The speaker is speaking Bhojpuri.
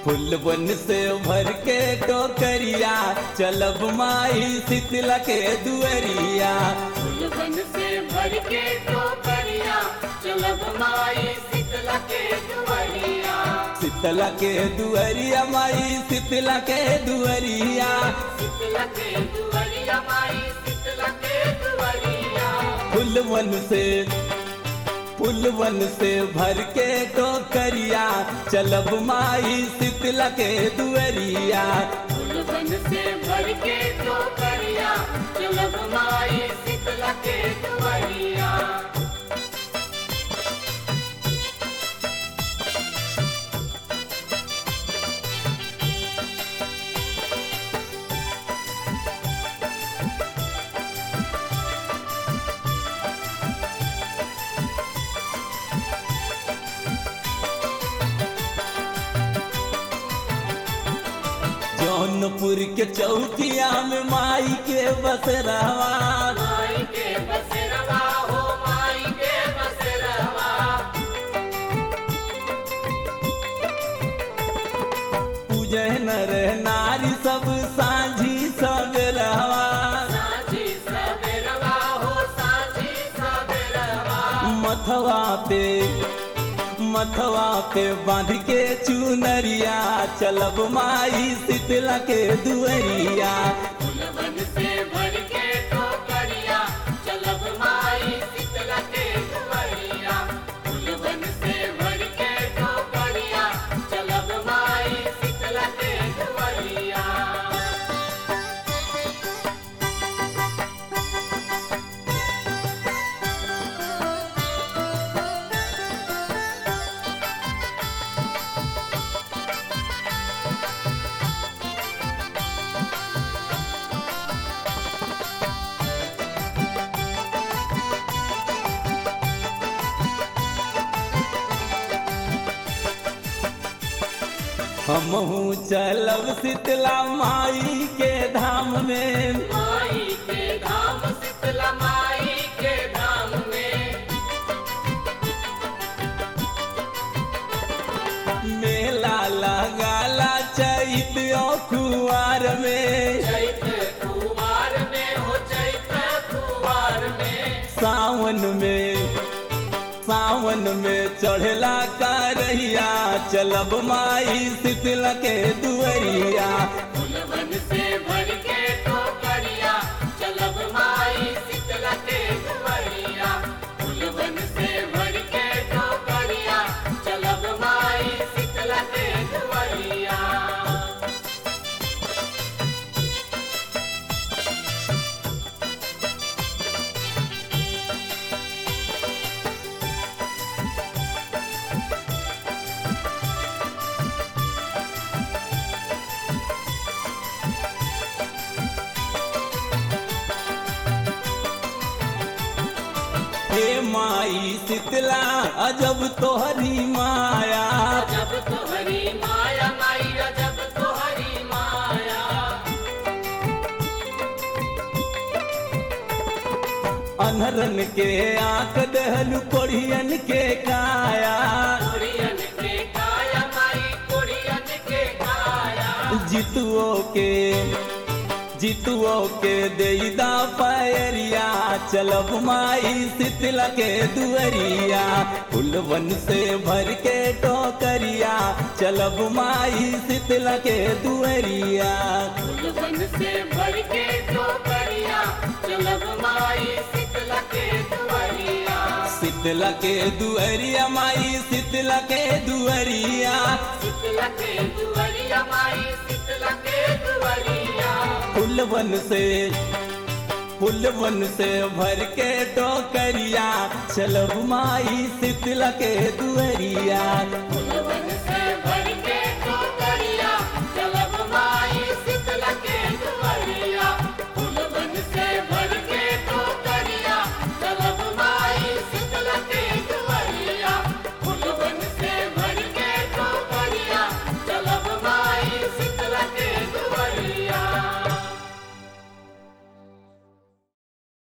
फुलवन से भर के टोकरिया चलब माई शीतला के दुअरिया फूलवन से भर के टोकरिया चलब माई शीतला के दुआरिया शीतला के दुअरिया माई शीतला के दुअरिया शीतला के दुआरिया माई शीतला के दुआरिया फुलवन से फुलवन से भर के टोकरिया चलब माई शीतला के दुअरिया फूलवन से भर के टोकरिया चलब माई शीतला के दुआरिया जौनपुर के चौकिया में माई के बसरावा माई के बसरवा हो माई के बसरवा पूजे नर नारी सब साझी सबेरवा साझी सबेरवा हो साझी सबेरवा मथवा पे मथवा पे बांध के चुनरिया चलब माई शीतला के दुअरिया फूलवन से भर के टोकरिया चलब माई शीतला के दुआरिया फूलवन से भर के टोकरिया चलब माई शीतला के दुआरिया हमहू चलब शीतला माई के धाम में माई के धाम शीतला माई के धाम में मेला लगाला चैत कुआर में चैत कुवार में हो चैत कुवार में सावन में सावन में चढ़ला करहिया चलब माई शीतला के दुअरिया फूलवन से भर के टोकरिया चलब माई शीतला के दुआरिया फूलवन से भर के टोकरिया चलब माई शीतला के दुआरिया हे माई शीतला अजब तोहरी माया जब तोहरी माया माई जब तोहरी माया अनहरन के आंख दहलु कोढ़ियन के काया कुड़ियन के काया माई कुड़ियन के काया जितुओ के जितुओ के देईदा पैरिया चलब माई शीतला के दुअरिया फुलवन से भर के टोकरिया चलब माई शीतला के दुअरिया फूलवन से भर के टोकरिया चलब माई शीतला के दुआरिया शीतला के दुअरिया माई शीतला के दुअरिया शीतला के दुआरिया माई शीतला के दुआरिया फुलवन से फुलवन से भर के टोकरिया चलब माई शीतला के दुअरिया